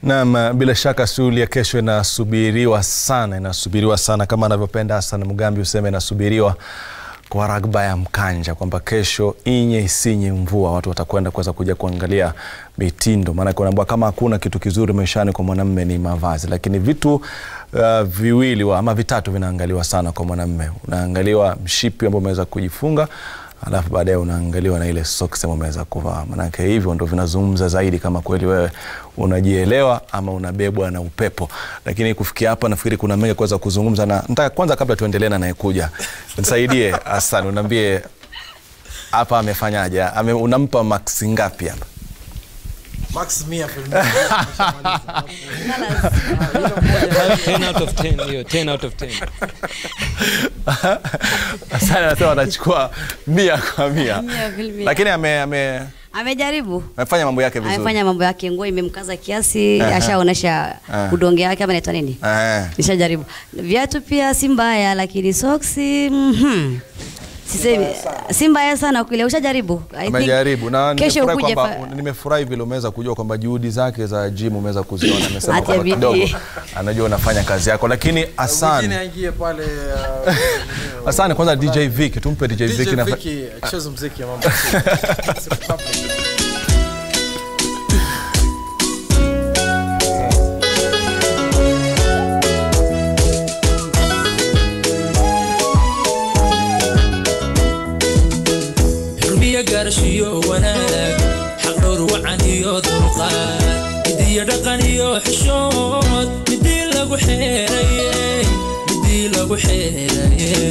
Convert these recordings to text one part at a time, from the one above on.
Naam, bila shaka shughuli ya kesho inasubiriwa sana, inasubiriwa sana kama anavyopenda Hassan Mugambi useme inasubiriwa kwa ragba ya mkanja kwamba kesho inye isinye mvua watu watakwenda kuweza kuja kuangalia mitindo, maanake unaambiwa kama hakuna kitu kizuri maishani kwa mwanamume ni mavazi, lakini vitu uh, viwili wa, ama vitatu vinaangaliwa sana kwa mwanamume. Unaangaliwa mshipi ambao umeweza kujifunga alafu baadaye unaangaliwa na ile socks ambayo umeweza kuvaa, manake hivyo ndo vinazungumza zaidi kama kweli wewe unajielewa ama unabebwa na upepo. Lakini kufikia hapa, nafikiri kuna mengi kuweza kuzungumza, na nataka kwanza, kabla tuendelee na anayekuja, nisaidie Hassan, unaambie hapa amefanyaje, ame, unampa max ngapi hapa? Max mia filmu. 10 out of 10 hiyo 10 out of 10 Hassan anasema anachukua mia kwa mia, Mia filmia. lakini ame, ame, amejaribu amefanya mambo yake vizuri. amefanya mambo yake, nguo imemkaza kiasi, ashaonesha Aha. udonge wake ama inaitwa nini, Eh. nishajaribu. Viatu pia si mbaya, lakini soksi mhm. Sisemi si mbaya sana kweli, ushajaribu. I think amejaribu na kesho nimefurahi ukuje kwamba fa- nimefurahi vile umeweza kujua kwamba juhudi zake za gym umeweza kuziona. Amesema Atia kwamba bidii. kidogo anajua unafanya kazi yako, lakini Mwingine Hassan aingie pale uh, Hassan, kwanza DJ Vicky, tumpe DJ, DJ Vicky na Vicky acheze muziki ya mambo. xurmiya gaarashiyo wanaag xaq dhowr wacan iyo dulqaad midiyo dhaqan iyo xishood midii lagu xeeraye midii lagu xeeraye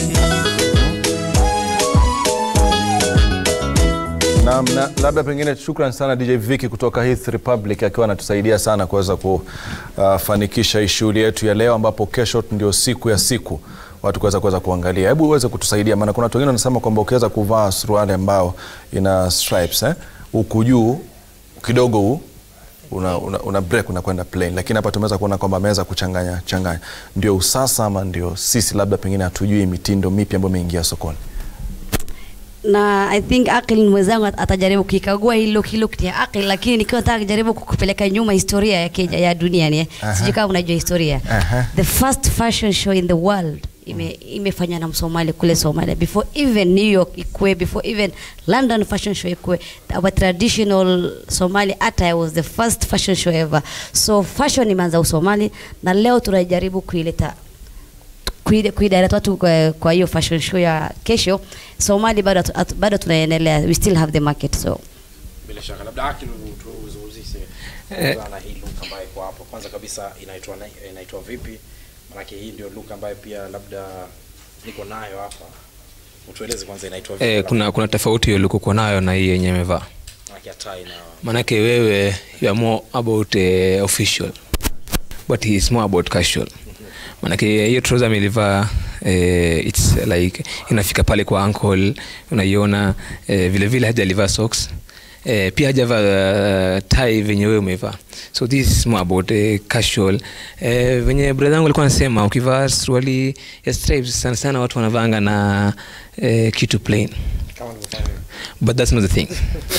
Naam, na labda pengine shukran sana DJ Vicky kutoka Heath Republic akiwa anatusaidia sana kuweza kufanikisha hii shughuli yetu ya leo, ambapo kesho ndio siku ya siku watu kuweza kuweza kuangalia. Hebu uweze kutusaidia, maana kuna watu wengine wanasema kwamba ukiweza kuvaa suruali ambao ina stripes eh, huku juu kidogo huu una, una, una break unakwenda plain, lakini hapa tumeweza kuona kwamba ameweza kuchanganya changanya. Ndio usasa ama ndio sisi labda pengine hatujui mitindo mipya ambayo imeingia sokoni? na I think Akil mwenzangu at- atajaribu kikagua hilo hilo ya Akil, lakini nikiwa nataka kujaribu kukupeleka nyuma historia ya Kenya ya dunia ni sijui kama unajua historia Aha. the first fashion show in the world ime imefanya na Msomali kule Somalia before even New York ikue before even London fashion show ikue our traditional Somali attire was the first fashion show ever so fashion imeanza Usomali na leo tunajaribu kuileta kuida- kuidirect watu kwa, kwa hiyo fashion show ya kesho Somali bado hatu- hatu- bado tunaendelea we still have the market so Bila shaka labda Akil tuzungumzie Eh. na hii look ambayo iko hapo. Kwanza kabisa inaitwa na- inaitwa vipi? Maanake hii ndio look ambayo pia labda niko nayo hapa. Utueleze kwanza inaitwa vipi? eh, kuna kuna tofauti hiyo ulikokuwa nayo na hii yenye amevaa Maanake tai na manake wewe you are more about uh, official but he is more about casual manake hiyo trouser amelivaa eh, its like inafika pale kwa ankle unaiona eh, vile vile hajalivaa socks Eh, pia hajavaa uh, tai venye wewe umevaa so this is more about eh, casual eh, venye brother yangu alikuwa anasema ukivaa suruali ya stripes sana sana watu wanavanga na eh, kitu plain kama nilivyofanya. but that's not the thing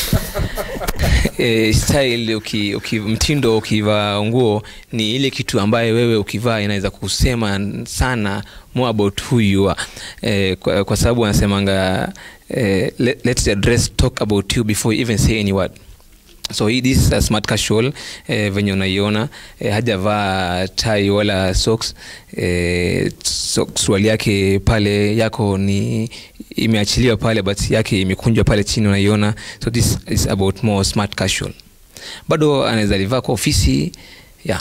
eh, style uki, uki, mtindo ukivaa nguo ni ile kitu ambaye wewe ukivaa inaweza kusema sana more about who you are eh, kwa, kwa sababu wanasemanga eh, let, let the dress talk about you before you even say any word so hii this is a smart casual eh, venye unaiona eh, hajavaa tai wala socks eh, so, suruali yake pale yako ni imeachiliwa pale but yake imekunjwa pale chini unaiona so this is about more smart casual bado anaweza livaa kwa ofisi yeah.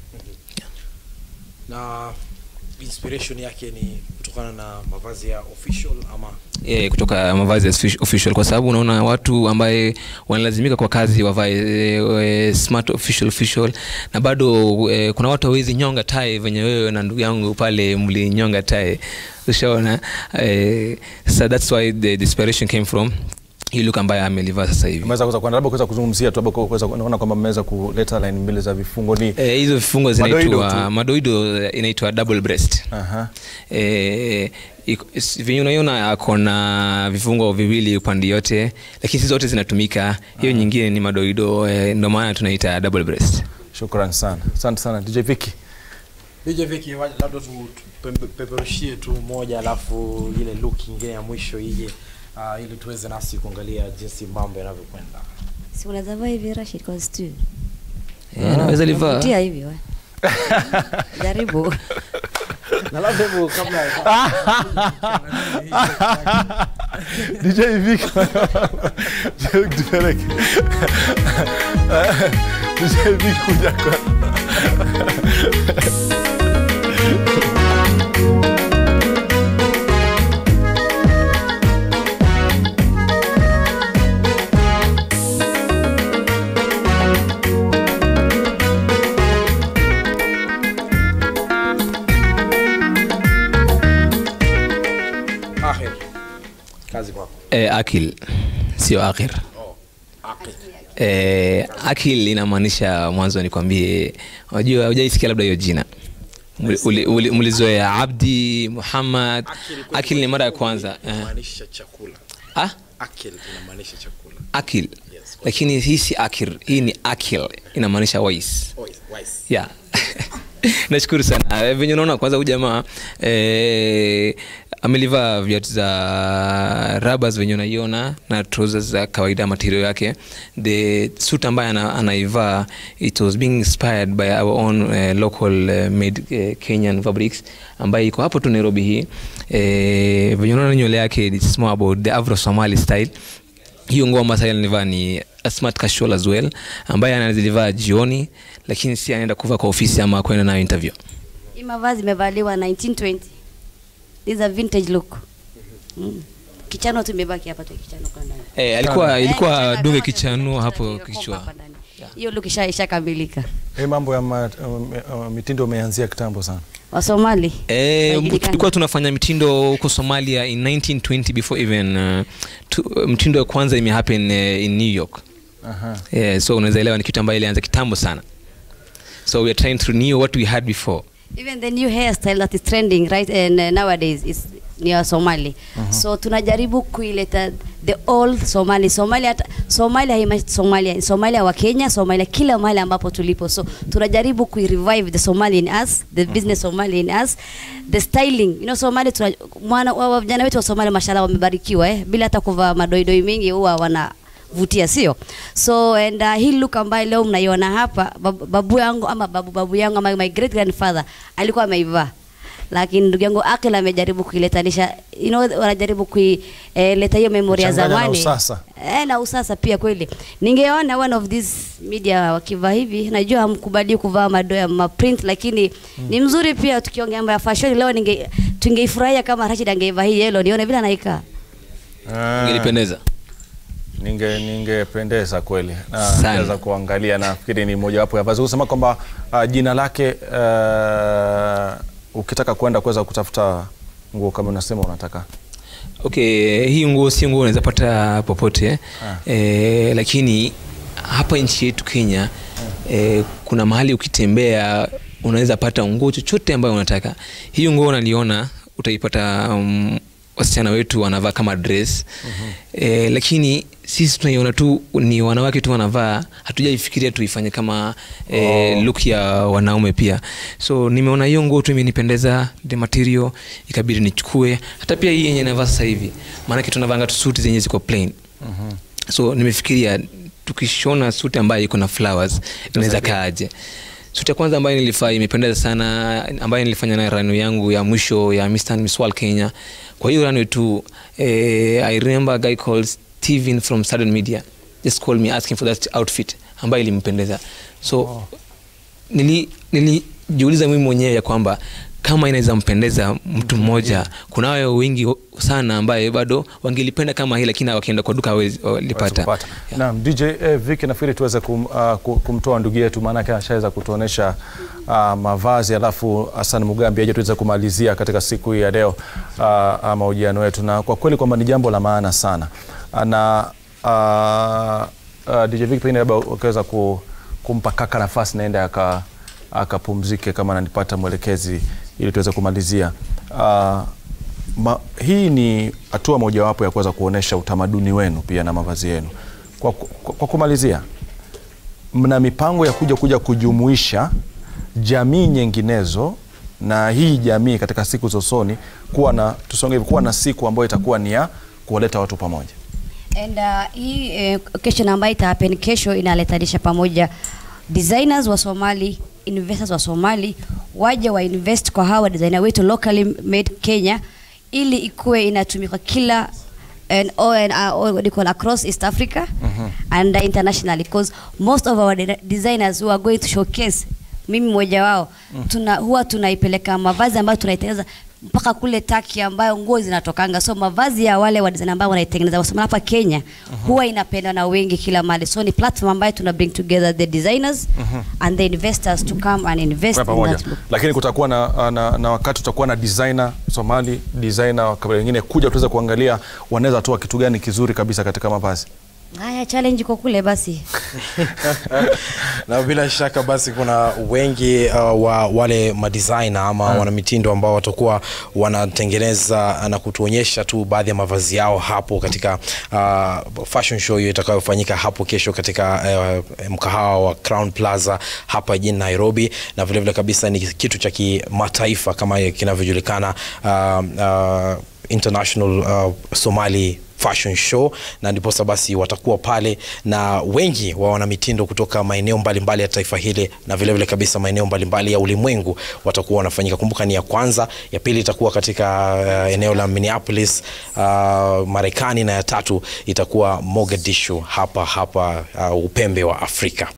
Na inspiration yake ni kutokana na mavazi ya official ama e, kutoka mavazi ya offici- official kwa sababu unaona watu ambaye wanalazimika kwa kazi wavae e, e, smart official official na bado e, kuna watu hawezi nyonga tai venye wewe na ndugu yangu pale mlinyonga tai ushaona e, so that's why the, the inspiration came from hii look ambaye amelivaa sasa hivi Umeweza kuweza kuenda labda kuweza kuzungumzia tu labda kuweza kuona kwamba mmeweza kuleta line mbili za vifungo ni Eh, hizo vifungo Madoido zinaitwa tu. madoido eh, inaitwa double breast Aha. eh, iko- s- venye unaiona ako na vifungo viwili upande yote lakini si zote zinatumika hiyo nyingine ni madoido eh, ndio maana tunaita double breast shukran sana asante sana dj viki DJ Viki, wa- labda tu tupeperushie tu moja alafu ile look nyingine ya mwisho ije uh, ili tuweze nasi kuangalia jinsi mambo yanavyokwenda. si unaweza vaa hivi Rashid kwa stu Eh, naweza livaa tia hivi we. jaribu Na labda hivyo kabla ya dj viki tupeleke dj viki kuja kwa Ahir. Kazi kwako. eh, akil sio akhir Akil. eh, akil inamaanisha mwanzo nikwambie unajua hujaisikia labda hiyo jina Muli- uli- uli- mlizoea abdi muhammad kwa akil ni mara ya kwanza eh. Inamaanisha chakula. ah? Akil inamaanisha chakula. akil Yes. lakini hii si akir hii ni akil inamaanisha wais Oh, yes, wise. yeah. nashukuru sana Eh, venye unaona kwanza huyu jamaa eh, amelivaa viatu za rabas venye unaiona na trousers za kawaida material yake the suit ambaye ana, anaivaa it was being inspired by our own uh, local uh, made uh, kenyan fabrics ambaye iko hapo tu nairobi hii eh, venye unaona nywele yake it's more about the afro somali style hiyo nguo ambayo sasa nilivaa ni a smart casual as well ambaye anazilivaa jioni lakini si anaenda kuvaa kwa ofisi ama kwenda nayo interview hii mavazi imevaliwa 1920 This is a vintage look mm. kichano tu imebaki hapa tu kichano kwa ndani eh, alikuwa Eh, ilikuwa kichano dunge kama kichanuo kichano hapo kimekomba kichwa hapa ndani. hiyo look isha ishakamilika hii mambo ya ma, um, uh, mitindo umeanzia kitambo sana wasomali Eh, Haijulikani. tulikuwa tunafanya mitindo huko somalia in 1920 before even uh, tu, mtindo ya kwanza imehappen uh, in new york Aha. yeah, so unaweza elewa ni kitu ambayo ilianza kitambo sana so we are trying to renew what we had before even the new hairstyle that is trending right and uh, nowadays is ni ya somali so tunajaribu kuileta the old somali somalia hata somalia haima somalia somalia wa kenya somalia kila mahali ambapo tulipo so tunajaribu kuirevive the somali in us the business somali in us the styling you know somali tuna, mwana wa- wa- vijana wetu wa somali mashallah wamebarikiwa eh bila hata kuvaa madoidoi mengi huwa wana vutia sio so and uh, hii look ambayo leo mnaiona hapa babu, babu yangu ama babu babu yangu ama my great grandfather alikuwa ameivaa lakini ndugu yangu Akil amejaribu kuiletanisha you know, wanajaribu kuileta hiyo memory ya Kuchanganya na zamani usasa. eh, na usasa pia kweli ningeona one of these media wakivaa hivi najua hamkubali kuvaa madoa ma print lakini ni mzuri pia tukiongea mambo ya fashion leo ninge tungeifurahia kama Rashid angeivaa hii yellow nione vile anaikaa Ah. ingelipendeza ninge ningependeza kweli na Sana. naweza kuangalia nafikiri ni mojawapo ya vazi kusema kwamba uh, jina lake uh, ukitaka kwenda kuweza kutafuta nguo kama unasema unataka okay hii nguo si nguo unaweza pata popote eh, lakini hapa nchi yetu kenya eh, kuna mahali ukitembea unaweza pata nguo chochote ambayo unataka hii nguo unaliona utaipata um, wasichana wetu wanavaa kama dress eh, lakini sisi tunaiona tu ni wanawake tu wanavaa hatujaifikiria tuifanye kama eh, look ya wanaume pia so nimeona hiyo nguo tu imenipendeza the material ikabidi nichukue hata pia hii yenye navaa sasa hivi maanake tunavanga tu suti zenye ziko plain so nimefikiria tukishona suti ambayo iko na flowers inaweza kaaje suti ya kwanza ambayo nilifaa imependeza sana ambayo nilifanya na rano yangu ya mwisho ya Mr. and Miss World Kenya kwa hiyo rano tu eh, I remember a guy called Steven from Southern Media just called me asking for that outfit ambayo ilimpendeza so oh. nili nilijiuliza mimi mwenyewe ya kwamba kama inaweza mpendeza mtu mmoja kunayo wengi sana ambaye bado wangelipenda kama hii lakini wakienda kwa duka hawezi- walipata kupata. Naam, DJ eh, Vicky nafikiri tuweze kum, uh, ku- kumtoa ndugu yetu maanake ashaweza kutuonesha uh, mavazi alafu Hassan Mugambi aje tuweze kumalizia katika siku hii ya leo uh, mahojiano yetu na kwa kweli kwamba ni jambo la maana sana Uh, na uh, uh, DJ Vicky pengine labda ukiweza ku, kumpa kaka nafasi naenda aka akapumzike kama nanipata mwelekezi ili tuweze kumalizia uh, Ma, hii ni hatua mojawapo ya kuweza kuonesha utamaduni wenu pia na mavazi yenu. Kwa, kwa, kwa kumalizia, mna mipango ya kuja kuja kujumuisha jamii nyinginezo na hii jamii katika siku za usoni kuwa na tusonge hivi, kuwa na siku ambayo itakuwa ni ya kuwaleta watu pamoja And uh, hii eh, occasion ambayo itahappen kesho inaletanisha pamoja designers wa Somali, investors wa Somali waje wa invest kwa hawa designer wetu locally made Kenya ili ikuwe inatumika kila and, oh, and, uh, what do you call, across East Africa and uh, internationally because most of our de designers who are going to showcase mimi mmoja wao tuna, huwa tunaipeleka mavazi ambayo tunaitengeneza mpaka kule Taki ambayo nguo zinatokanga. So mavazi ya wale wa design ambao wanaitengeneza wasema hapa Kenya huwa inapendwa na wengi kila mahali. So ni platform ambayo tuna bring together the designers and the investors to come and invest kwa in pamoja that look. lakini kutakuwa na, na, na wakati tutakuwa na designer somali designer wa kabila lingine kuja tuweze kuangalia wanaweza toa kitu gani kizuri kabisa katika mavazi Haya, challenge iko kule basi. na bila shaka basi kuna wengi uh, wa wale madesigner ama hmm. wanamitindo ambao watakuwa wanatengeneza na kutuonyesha tu baadhi ya mavazi yao hapo katika uh, fashion show hiyo itakayofanyika hapo kesho katika uh, mkahawa wa Crown Plaza hapa jijini Nairobi, na vilevile vile kabisa ni kitu cha kimataifa kama kinavyojulikana uh, uh, International uh, Somali fashion show na ndiposa basi watakuwa pale na wengi wa wanamitindo kutoka maeneo mbalimbali ya taifa hili na vilevile vile kabisa maeneo mbalimbali ya ulimwengu watakuwa wanafanyika. Kumbuka ni ya kwanza, ya pili itakuwa katika uh, eneo la Minneapolis uh, Marekani, na ya tatu itakuwa Mogadishu hapa hapa uh, upembe wa Afrika.